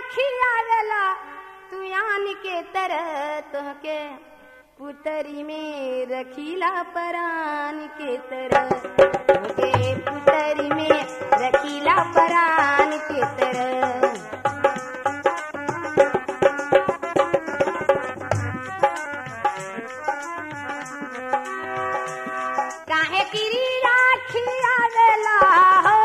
खियावेला तू यान के तरह तोहके पुतरी में रखीला परान के तरह तोहके पुतरी में रखीला परान के तरह काहे किरी राखी आवेला हो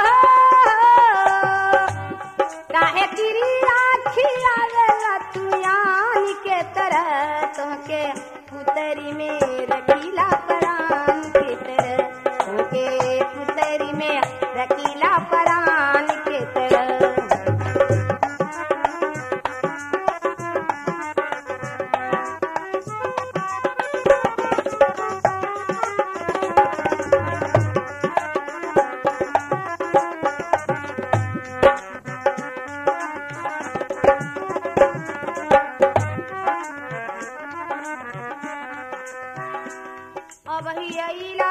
काहे किरी राखी आवेला तू यान के तरह तोहके पुतरी में रखीला परान के तरह तोहके पुतरी में रखीला परान के तरह अब ही अइला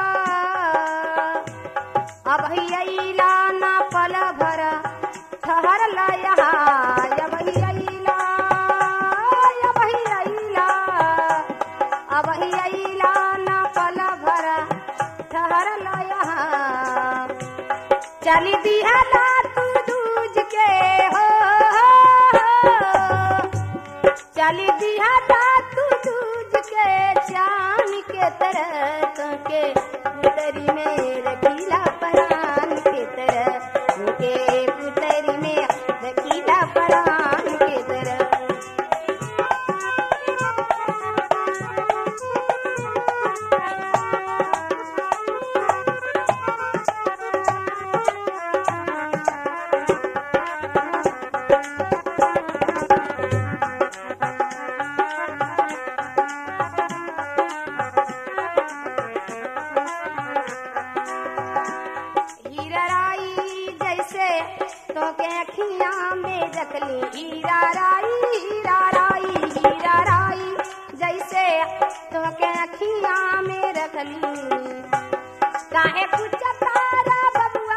अब ही अइला ना पल भर ठहर लया अब ही अइला अब ही अइला अब ही अइला ना पल भर ठहर लया चली दिहला तू दूज के हो चली दिया तू दूज के चान के तरह के पुतरी में रखीला परान के तरह के पुतरी में रखीला परान के तरह हीराराई जैसे तो के अखिया में रखली हीराराई हीराराई हीराराई जैसे तो के अखिया में रखली काहे कुछ तारा बबुआ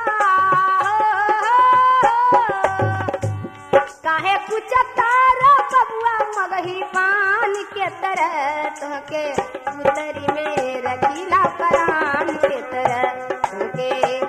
काहे कुछ तारा बबुआ मगही पान के तरह तोहके उतरी में रखीला परान के तरह तोहके